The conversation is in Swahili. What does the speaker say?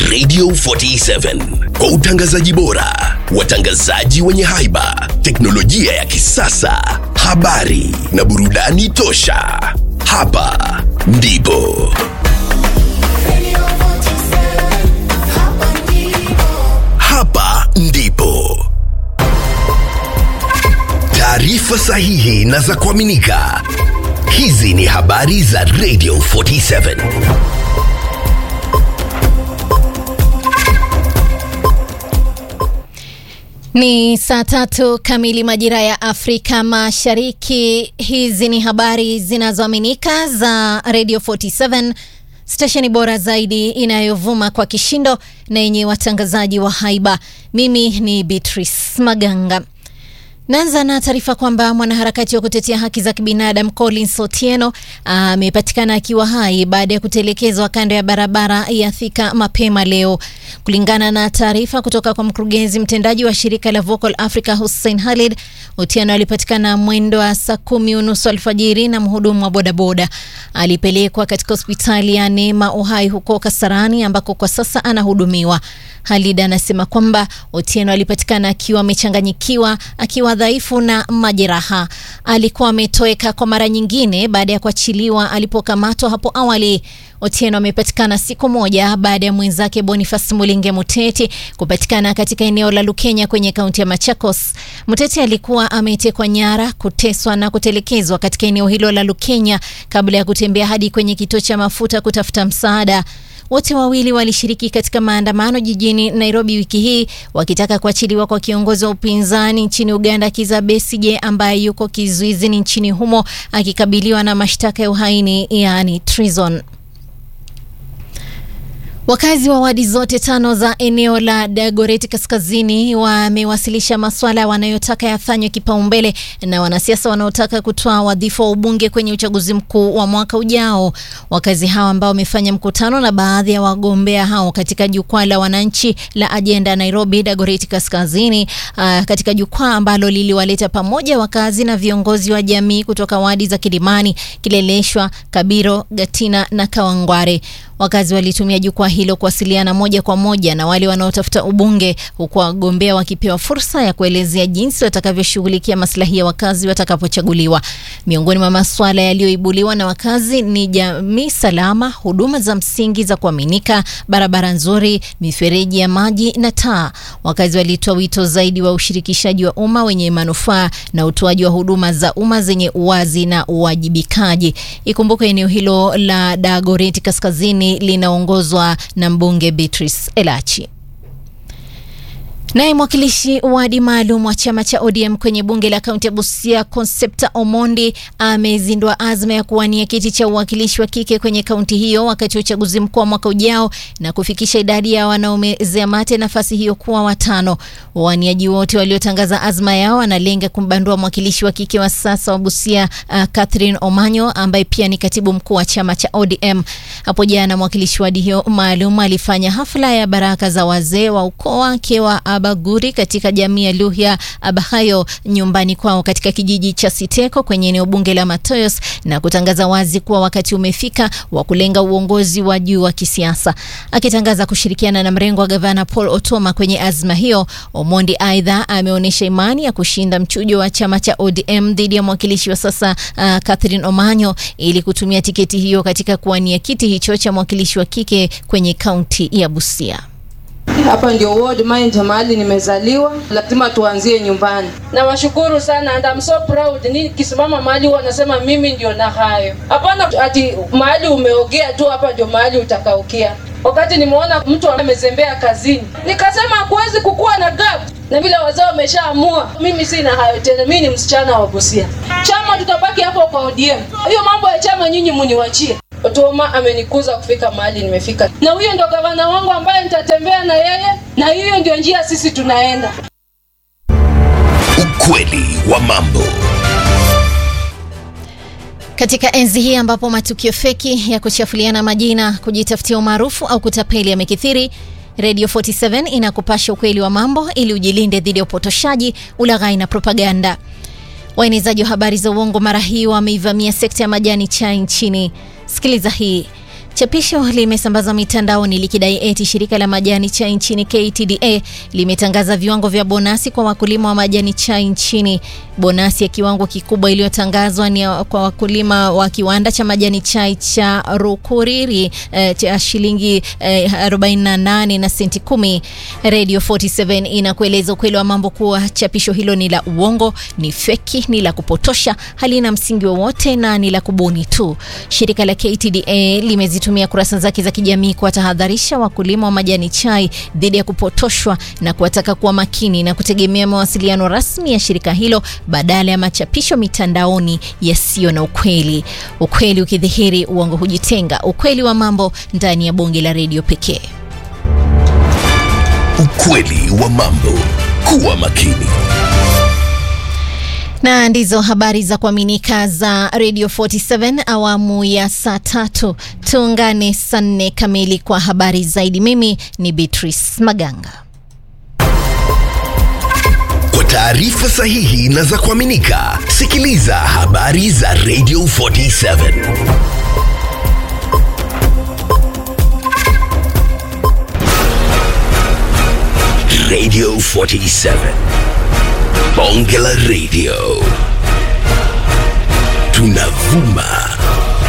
Radio 47 kwa utangazaji bora, watangazaji wenye haiba, teknolojia ya kisasa, habari na burudani tosha. Hapa ndipo hapa ndipo taarifa sahihi na za kuaminika. Hizi ni habari za Radio 47. Ni saa tatu kamili majira ya Afrika Mashariki. Hizi ni habari zinazoaminika za Radio 47, stesheni bora zaidi inayovuma kwa kishindo na yenye watangazaji wa haiba. Mimi ni Beatrice Maganga. Naanza na taarifa kwamba mwanaharakati wa kutetea haki za kibinadamu Collins Otieno amepatikana akiwa hai baada ya kutelekezwa kando ya barabara ya Thika mapema leo. Kulingana na taarifa kutoka kwa mkurugenzi mtendaji wa shirika la Vocal Africa Hussein Khalid, Otieno alipatikana mwendo wa saa kumi unusu alfajiri na mhudumu wa bodaboda. Alipelekwa katika hospitali ya Neema Uhai huko Kasarani ambako kwa sasa anahudumiwa. Khalid anasema kwamba Otieno alipatikana akiwa amechanganyikiwa, akiwa dhaifu na majeraha. Alikuwa ametoweka kwa mara nyingine baada ya kuachiliwa alipokamatwa hapo awali. Otieno amepatikana siku moja baada ya mwenzake Boniface Mulinge Muteti kupatikana katika eneo la Lukenya kwenye kaunti ya Machakos. Muteti alikuwa ametekwa nyara, kuteswa na kutelekezwa katika eneo hilo la Lukenya kabla ya kutembea hadi kwenye kituo cha mafuta kutafuta msaada. Wote wawili walishiriki katika maandamano jijini Nairobi wiki hii wakitaka kuachiliwa kwa kiongozi wa upinzani nchini Uganda Kizza Besigye ambaye yuko kizuizini nchini humo akikabiliwa na mashtaka ya uhaini yaani treason. Wakazi wa wadi zote tano za eneo la Dagoretti Kaskazini wamewasilisha maswala wanayotaka yafanywe kipaumbele na wanasiasa wanaotaka kutoa wadhifa wa ubunge kwenye uchaguzi mkuu wa mwaka ujao. Wakazi hao ambao wamefanya mkutano na baadhi ya wagombea hao katika jukwaa la wananchi la Ajenda Nairobi Dagoretti Kaskazini, uh, katika jukwaa ambalo liliwaleta pamoja wakazi na viongozi wa jamii kutoka wadi za Kilimani, Kileleshwa, Kabiro, Gatina na Kawangware. Wakazi walitumia jukwaa hilo kuwasiliana moja kwa moja na wale wanaotafuta ubunge, huku wagombea wakipewa fursa ya kuelezea jinsi watakavyoshughulikia maslahi ya wakazi watakapochaguliwa. Miongoni mwa masuala yaliyoibuliwa na wakazi ni jamii salama, huduma za msingi za kuaminika, barabara nzuri, mifereji ya maji na taa. Wakazi walitoa wito zaidi wa ushirikishaji wa umma wenye manufaa na utoaji wa huduma za umma zenye uwazi na uwajibikaji. Ikumbuke eneo hilo la Dagoretti Kaskazini linaongozwa na mbunge Beatrice Elachi. Naye mwakilishi wadi maalum wa chama cha ODM kwenye bunge la kaunti ya Busia, Concepta Omondi amezindua azma ya kuwania kiti cha uwakilishi wa kike kwenye kaunti hiyo wakati wa uchaguzi mkuu wa mwaka ujao na kufikisha idadi ya wanaomezea mate nafasi hiyo kuwa watano. Wawaniaji wote waliotangaza azma yao wanalenga kumbandua mwakilishi wa kike wa sasa wa Busia, uh, Catherine Omanyo ambaye pia ni katibu mkuu wa chama cha ODM. Hapo jana mwakilishi wadi hiyo maalum alifanya hafla ya baraka za wazee wa ukoo wake wa Abaguri katika jamii ya Luhya Abahayo nyumbani kwao katika kijiji cha Siteko kwenye eneo bunge la Matoyos na kutangaza wazi kuwa wakati umefika wa kulenga uongozi wa juu wa kisiasa. Akitangaza kushirikiana na mrengo wa gavana Paul Otoma kwenye azma hiyo, Omondi aidha ameonyesha imani ya kushinda mchujo wa chama cha ODM dhidi ya mwakilishi wa sasa uh, Catherine Omanyo ili kutumia tiketi hiyo katika kuwania kiti hicho cha mwakilishi wa kike kwenye kaunti ya Busia. Hapa ndio ward mind mahali nimezaliwa, lazima tuanzie nyumbani. Nawashukuru sana and I'm so proud. Nikisimama mahali huwa nasema mimi ndio na hayo. Hapana ati mahali umeogea tu hapa ndio mahali utakaukia. Wakati nimeona mtu amezembea kazini, nikasema hakuwezi kukuwa na gap na vile wazee wameshaamua, mimi sina hayo tena. Mimi ni msichana wa Busia. Chama tutabaki hapo kwa ODM. Hiyo mambo ya chama nyinyi muniwachie. Otoma amenikuza kufika mahali nimefika, na huyo ndo gavana wangu ambaye nitatembea na yeye, na hiyo ndio njia sisi tunaenda. Ukweli wa mambo. Katika enzi hii ambapo matukio feki ya kuchafuliana majina, kujitafutia umaarufu au kutapeli yamekithiri, Radio 47 inakupasha ukweli wa mambo ili ujilinde dhidi ya upotoshaji, ulaghai na propaganda. Waenezaji wa habari za uongo mara hii wameivamia sekta ya majani chai nchini. Sikiliza hii. Chapisho limesambazwa mitandaoni likidai eti shirika la majani chai nchini KTDA limetangaza viwango vya bonasi kwa wakulima wa majani chai nchini. Bonasi ya kiwango kikubwa iliyotangazwa ni kwa wakulima wa kiwanda cha majani chai cha Rukuriri eh, cha shilingi eh, 48 na senti kumi. Radio 47 inakueleza ukweli wa mambo kuwa chapisho hilo ni la uongo, ni feki, ni la kupotosha, halina msingi wowote na ni la kubuni tu. Shirika la KTDA limezitumia kurasa zake za kijamii kuwatahadharisha wakulima wa majani chai dhidi ya kupotoshwa na kuwataka kuwa makini na kutegemea mawasiliano rasmi ya shirika hilo badala ya machapisho mitandaoni yasiyo na ukweli. Ukweli ukidhihiri, uongo hujitenga. Ukweli wa mambo ndani ya bonge la redio pekee. Ukweli wa mambo. Kuwa makini. na ndizo habari za kuaminika za Radio 47 awamu ya saa tatu. Tuungane saa nne kamili kwa habari zaidi. Mimi ni Beatrice Maganga. Kwa taarifa sahihi na za kuaminika, sikiliza habari za Radio 47. Radio 47. Bonge la Radio. Tunavuma